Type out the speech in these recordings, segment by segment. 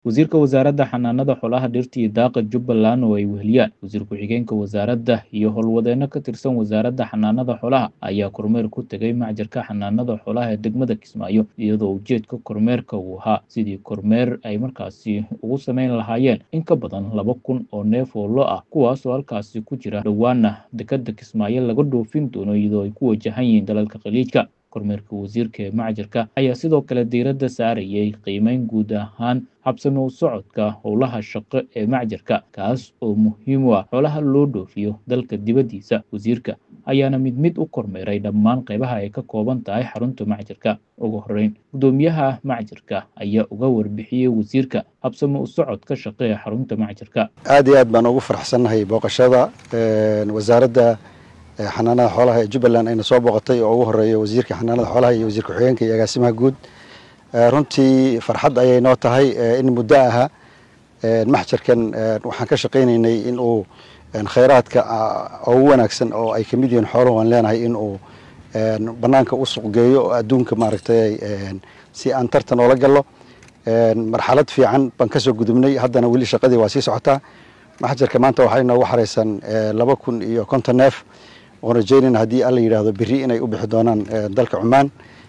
wasiirka wasaaradda xanaanada xoolaha dhirta iyo daaqa jubbaland oo ay weheliyaan wasiir ku-xigeenka wasaaradda iyo howlwadeenno ka tirsan wasaaradda xanaanada xoolaha ayaa kormeer ku tegay macjarka xanaanada xoolaha ee degmada kismaayo iyadoo ujeedka kormeerka uu ahaa sidii kormeer ay markaasi ugu sameyn lahaayeen in ka badan laba kun oo neef oo lo ah kuwaas oo halkaasi ku jira dhowaana dekada kismaayo laga dhoofin doono iyadoo ay ku wajahan yihiin dalalka khaliijka kormeerka wasiirka ee macjarka ayaa sidoo kale diiradda saarayay qiimeyn guud ahaan habsami u socodka howlaha shaqo ee macjarka kaas oo muhiim u ah xoolaha loo dhoofiyo dalka dibaddiisa wasiirka ayaana mid mid u kormeeray dhammaan qaybaha ay ka kooban tahay xarunta macjarka ugu horeyn guddoomiyaha macjarka ayaa uga warbixiyey wasiirka habsami u socodka shaqo ee xarunta macjarka aad iyo aad baan ugu faraxsannahay booqashada wasaaradda xanaanada xoolaha ee jubbaland ayna soo booqatay oo ugu horeeya wasiirka xanaanada xoolaha iyo wasiir ku-xigeenka iyo agaasimaha guud runtii farxad ayay noo tahay in muddo aha maxjarkan waxaan ka shaqaynaynay in uu khayraadka ugu wanaagsan oo ay kamid yihiin xooluhu aan leenahay in uu banaanka u suqgeeyo oo adduunka maaragtay si aan tartan oola gallo marxalad fiican baan kasoo gudubnay haddana weli shaqadii waa sii socotaa maxjarka maanta waxay noogu xaraysan laba kun iyo konton neef oon rajeynayna haddii alla yidhaahdo berri inay u bixi doonaan dalka cumaan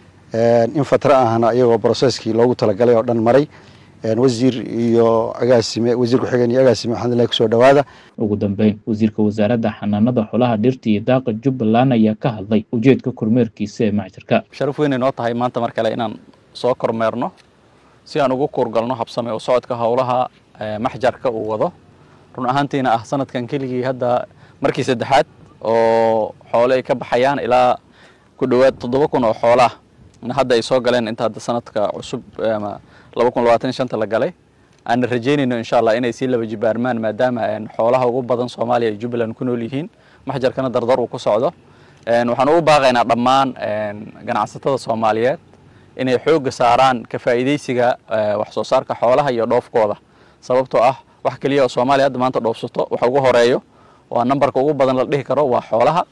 in fatra ahna iyagoo brocesskii loogu talagalay oo dhan maray wasiir iyo agaasime wasiir ku-xigeen iyo agaasime waxaan ilahay kusoo dhawaada ugu dambeyn wasiirka wasaaradda xanaanada xoolaha dhirta iyo daaqa jubbaland ayaa ka hadlay ujeedka kormeerkiisa ee macjarka sharaf weynay noo tahay maanta mar kale inaan soo kormeerno si aan ugu kuurgalno habsame u socodka howlaha maxjarka uu wado run ahaantiina ah sanadkan keligii hadda markii saddexaad oo xoole ay ka baxayaan ilaa ku dhowaad toddoba kun oo xoolaah hadda ay soo galeen inta hadda sanadka cusub laba kun labaatan shanta la galay aana rajeynayno insha allah inay sii laba jibaarmaan maadaama xoolaha ugu badan soomaaliya ay jubbaland ku nool yihiin maxjarkana dardar uu ku socdo waxaan ugu baaqaynaa dhammaan ganacsatada soomaaliyeed inay xoogga saaraan ka faa'iidaysiga wax soo saarka xoolaha iyo dhoofkooda sababtoo ah wax keliya oo soomaaliya hadda maanta dhoofsato waxa ugu horeeyo waa nambarka ugu badan la dhihi karo waa xoolaha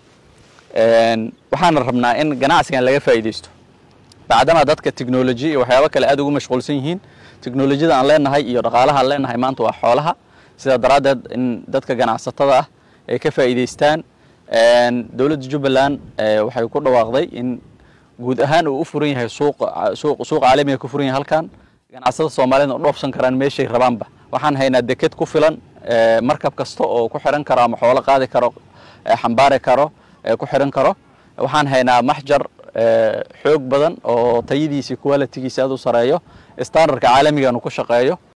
waxaana rabnaa in ganacsigan laga faa'iidaysto bacdama dadka technology iyo waxyaabo kale aad ugu mashquulsan yihiin technolojiyada aan leenahay iyo dhaqaalaha aan leenahay maanta waa xoolaha sidaa daraaddeed in dadka ganacsatada ah ay ka faa'iidaystaan dowladda jubbaland waxay ku dhawaaqday in guud ahaan uu u furan yahay suuqa suuq suuq caalamiga ku furan yahay halkan ganacsatada soomaaliyed oo dhoofsan karaan meeshay rabaanba waxaan haynaa deked ku filan markab kasta oo ku xiran karo ama xoolo qaadi karo xambaari karo ku xiran karo waxaan haynaa maxjar xoog badan oo tayadiisi qualitigiisa aad u sareeyo standardka caalamigan uu ku shaqeeyo